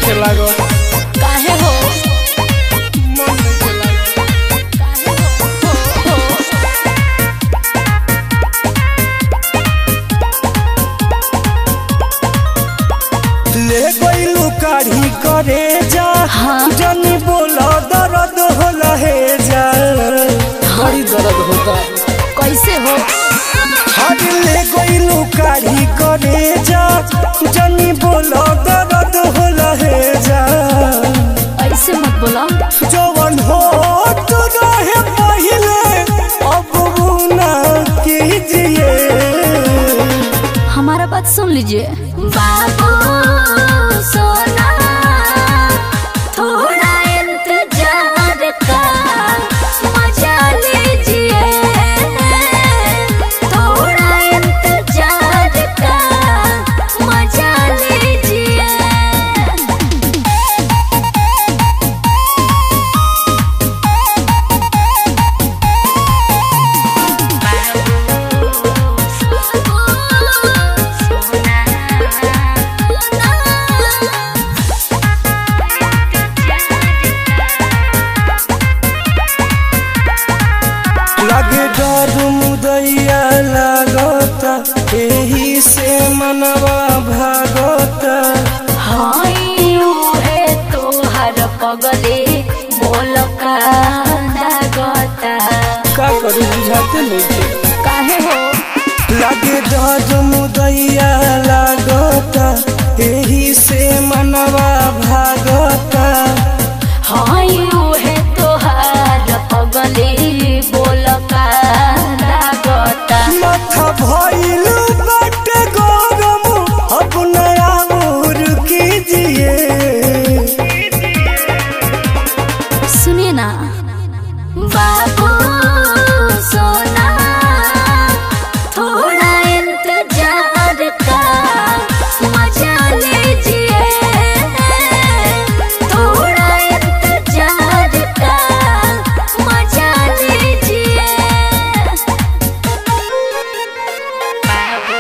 नइखे लागल काहे हो मन नइखे लागल काहे हो हो, हो। ले गइलू काढ़ी करे जा हाँ। जानी बोला दर्द होला हे जा बड़ी दर्द होता कैसे हो हर ले गइलू काढ़ी करे जा जानी बोला दर्द होला हे जा ऐसे मत बोला जवन हो तो रहे पहिले अब वो ना कीजिए हमारा बात सुन लीजिए बाबू सोना थोड़ा इंतजार का मजा लीजिए थोड़ा इंतजार का मजा लीजिए लगे डर मुदैया लागता एही से मनवा भागता पगले बोल का लागता का करू बुझाते नहीं काहे हो लगे डर मुदैया लागता एही से मनवा भागता हाय उहे तोहार पगले बोल का लागता माथा भइल बाटे गरम अब नया उर कीजिए सुनिए ना बाबू सोना थोड़ा इंतजार का मजा लीजिए थोड़ा इंतजार का मजा लीजिए बाबू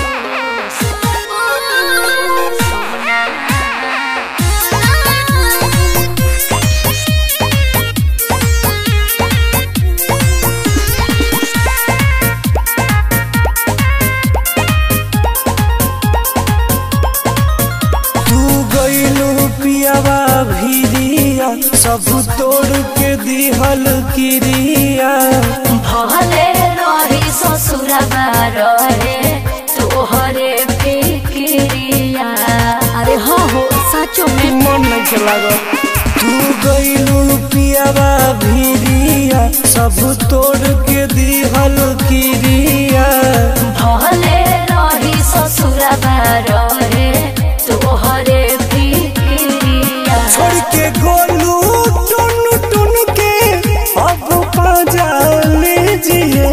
तू गइलू पियावा भिरिया सब तोड़ के दिहल किरिया भले रही ससुरबा रहे तोहरे फिक्रिया अरे हाँ हो सचो में मन नहीं लागल तू गइलू पियावा भिरिया सब तोड़ के दिहल किरिया भले रही ससुरबा रहे तोहरे फिक्रिया छोड़ के गोलू टुन टुन के अब पाजा लीजिए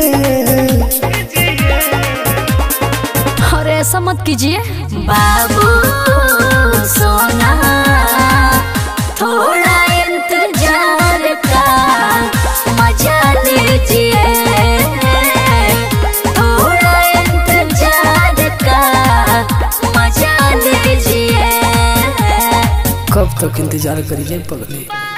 अरे ऐसा मत कीजिए बाबू सोना थोड़ा इंतजार का मजा लीजिए थोड़ा इंतजार का मजा लीजिए कब तक इंतजार करिए पगली